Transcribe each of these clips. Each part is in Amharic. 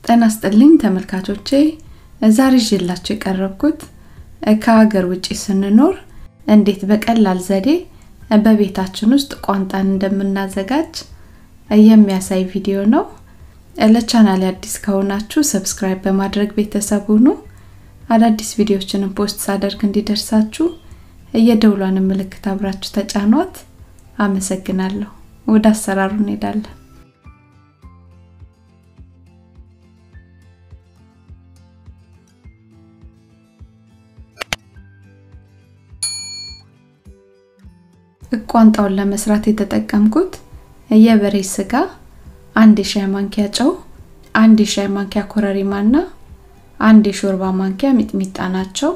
ጤና ይስጥልኝ ተመልካቾቼ ዛሬ ይዤላችሁ የቀረብኩት ከሀገር ውጭ ስንኖር እንዴት በቀላል ዘዴ በቤታችን ውስጥ ቋንጣን እንደምናዘጋጅ የሚያሳይ ቪዲዮ ነው። ለቻናል አዲስ ከሆናችሁ ሰብስክራይብ በማድረግ ቤተሰብ ሁኑ። አዳዲስ ቪዲዮዎችንም ፖስት ሳደርግ እንዲደርሳችሁ የደውሏን ምልክት አብራችሁ ተጫኗት። አመሰግናለሁ። ወደ አሰራሩ እንሄዳለን። ቋንጣውን ለመስራት የተጠቀምኩት የበሬ ስጋ፣ አንድ የሻይ ማንኪያ ጨው፣ አንድ የሻይ ማንኪያ ኮረሪማ እና አንድ የሾርባ ማንኪያ ሚጥሚጣ ናቸው።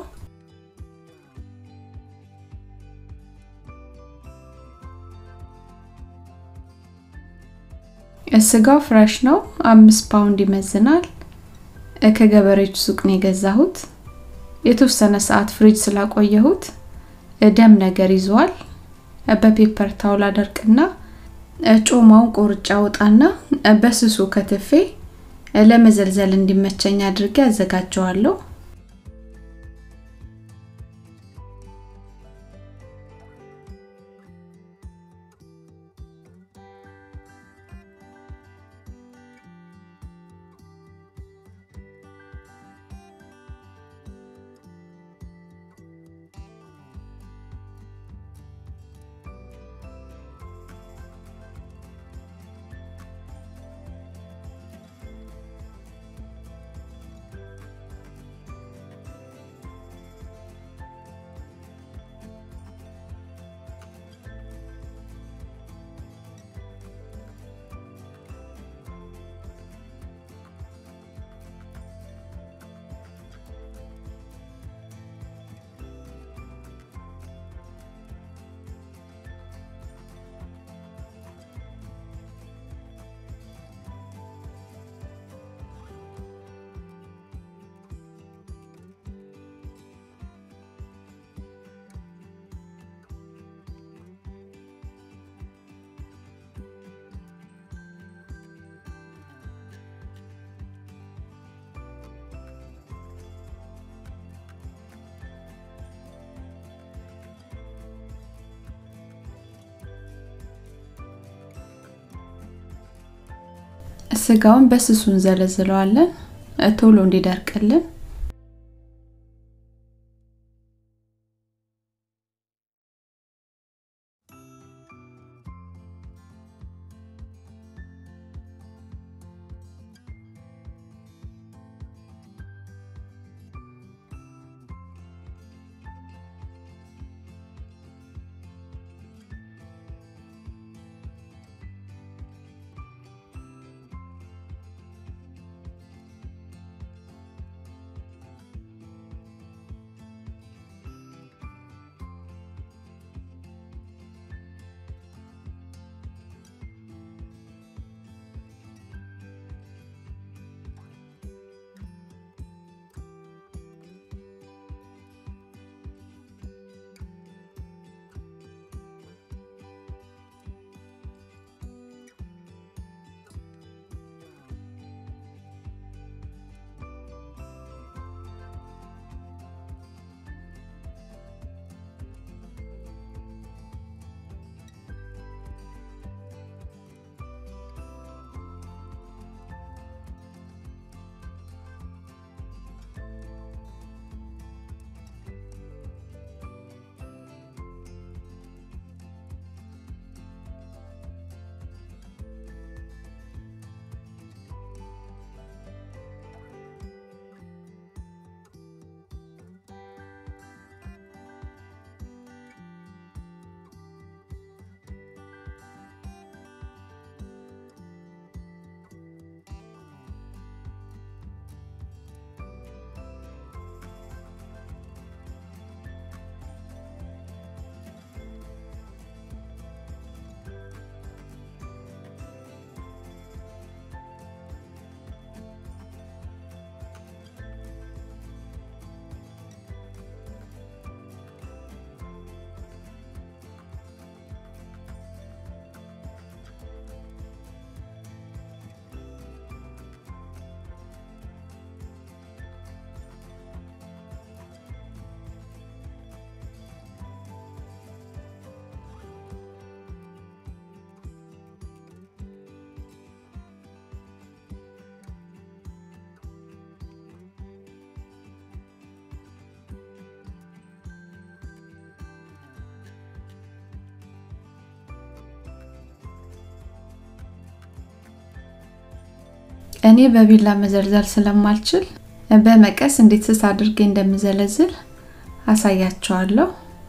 ስጋው ፍሬሽ ነው። አምስት ፓውንድ ይመዝናል። ከገበሬዎች ሱቅ ነው የገዛሁት። የተወሰነ ሰዓት ፍሪጅ ስላቆየሁት ደም ነገር ይዟል። በፔፐር ታውል አደርቅና ጮማውን ቆርጫ አውጣና በስሱ ከትፌ ለመዘልዘል እንዲመቸኝ አድርጌ አዘጋጀዋለሁ። ስጋውን በስሱ እንዘለዝለዋለን ቶሎ እንዲደርቅልን። እኔ በቢላ መዘልዘል ስለማልችል በመቀስ እንዴት ስስ አድርጌ እንደምዘለዝል አሳያቸዋለሁ።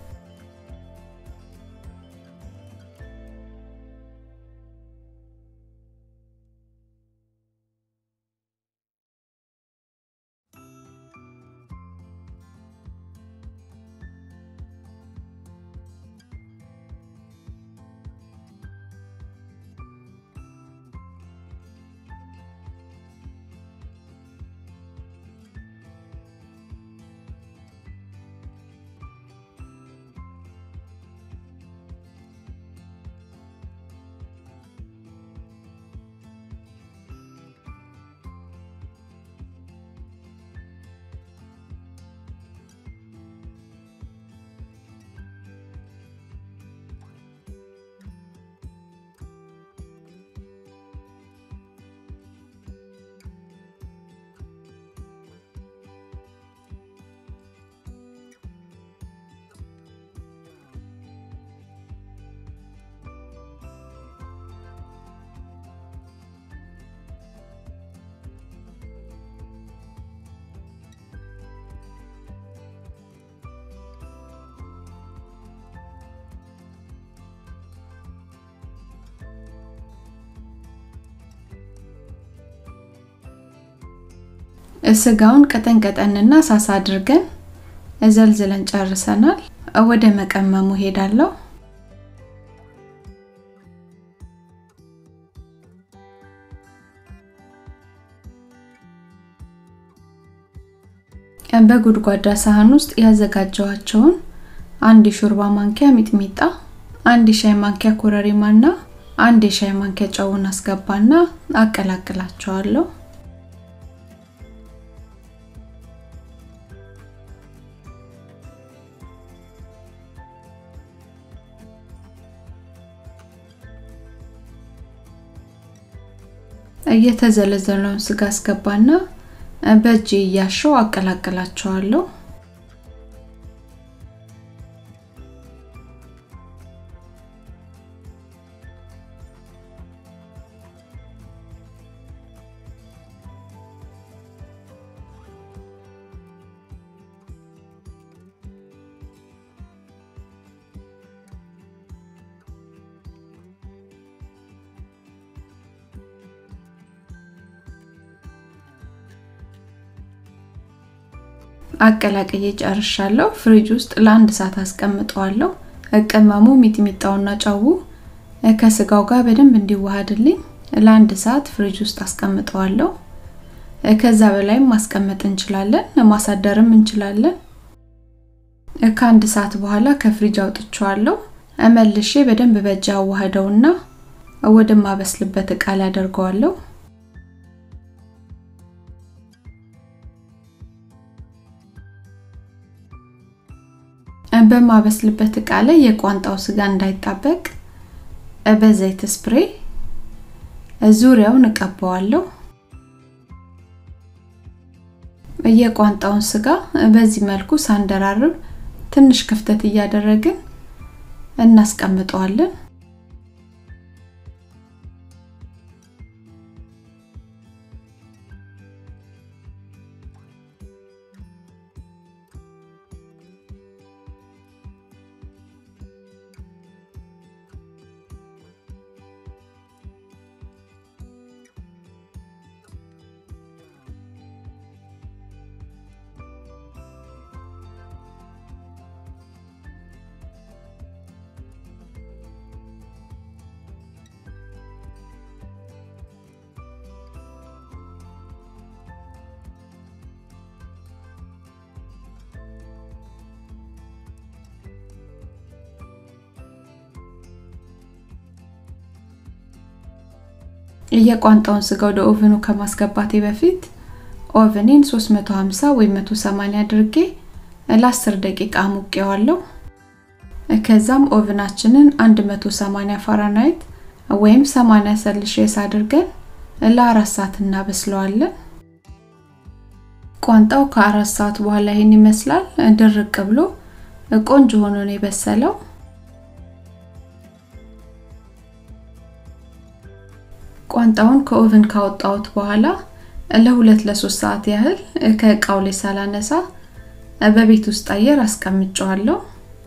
ስጋውን ቀጠን ቀጠንና ሳሳ አድርገን ዘልዝለን ጨርሰናል። ወደ መቀመሙ ሄዳለሁ። በጉድጓዳ ሳህን ውስጥ ያዘጋጀዋቸውን አንድ የሾርባ ማንኪያ ሚጥሚጣ፣ አንድ የሻይ ማንኪያ ኮረሪማና አንድ የሻይ ማንኪያ ጨውን አስገባና አቀላቅላቸዋለሁ። እየተዘለዘለውን ስጋ አስገባና በእጄ እያሸው አቀላቅላቸዋለሁ። አቀላቅዬ ጨርሻለሁ። ፍሪጅ ውስጥ ለአንድ ሰዓት አስቀምጠዋለሁ። ቅመሙ ሚጥሚጣውና ጨው ከስጋው ጋር በደንብ እንዲዋሃድልኝ ለአንድ ሰዓት ፍሪጅ ውስጥ አስቀምጠዋለሁ። ከዛ በላይም ማስቀመጥ እንችላለን፣ ማሳደርም እንችላለን። ከአንድ ሰዓት በኋላ ከፍሪጅ አውጥቼዋለሁ። መልሼ በደንብ በእጅ አዋህደውና ወደማበስልበት እቃ ላይ አደርገዋለሁ። በማበስልበት እቃ ላይ የቋንጣው ስጋ እንዳይጣበቅ በዘይት ስፕሬ ዙሪያውን እቀባዋለሁ። የቋንጣውን ስጋ በዚህ መልኩ ሳንደራርብ ትንሽ ክፍተት እያደረግን እናስቀምጠዋለን። የቋንጣውን ስጋ ወደ ኦቨኑ ከማስገባቴ በፊት ኦቨኔን 350 ወይም 180 አድርጌ ለ10 ደቂቃ ሙቄዋለሁ። ከዛም ኦቨናችንን 180 ፋራናይት ወይም 80 ሴልሺየስ አድርገን ለአራት ሰዓት እናበስለዋለን። ቋንጣው ከአራት ሰዓት በኋላ ይሄን ይመስላል። ድርቅ ብሎ ቆንጆ ሆኖ ነው የበሰለው። ቋንጣውን ከኦቨን ካወጣሁት በኋላ ለሁለት ለሶስት ሰዓት ያህል ከእቃው ላይ ሳላነሳ በቤት ውስጥ አየር አስቀምጨዋለሁ።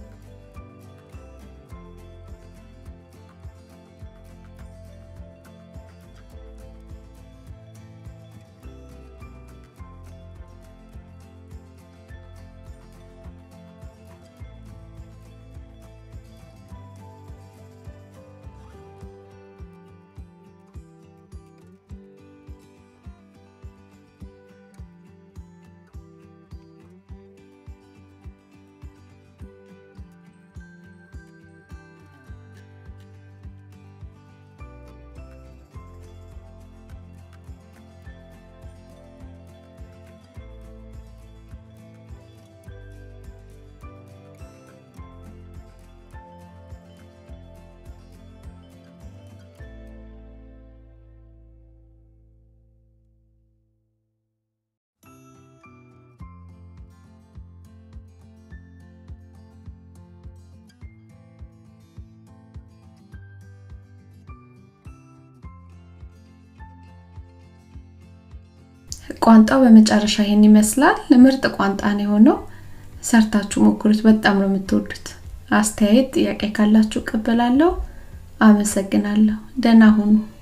ቋንጣው በመጨረሻ ይሄን ይመስላል። ምርጥ ቋንጣ ነው የሆነው። ሰርታችሁ ሞክሩት፣ በጣም ነው የምትወዱት። አስተያየት፣ ጥያቄ ካላችሁ እቀበላለሁ። አመሰግናለሁ። ደህና ሁኑ።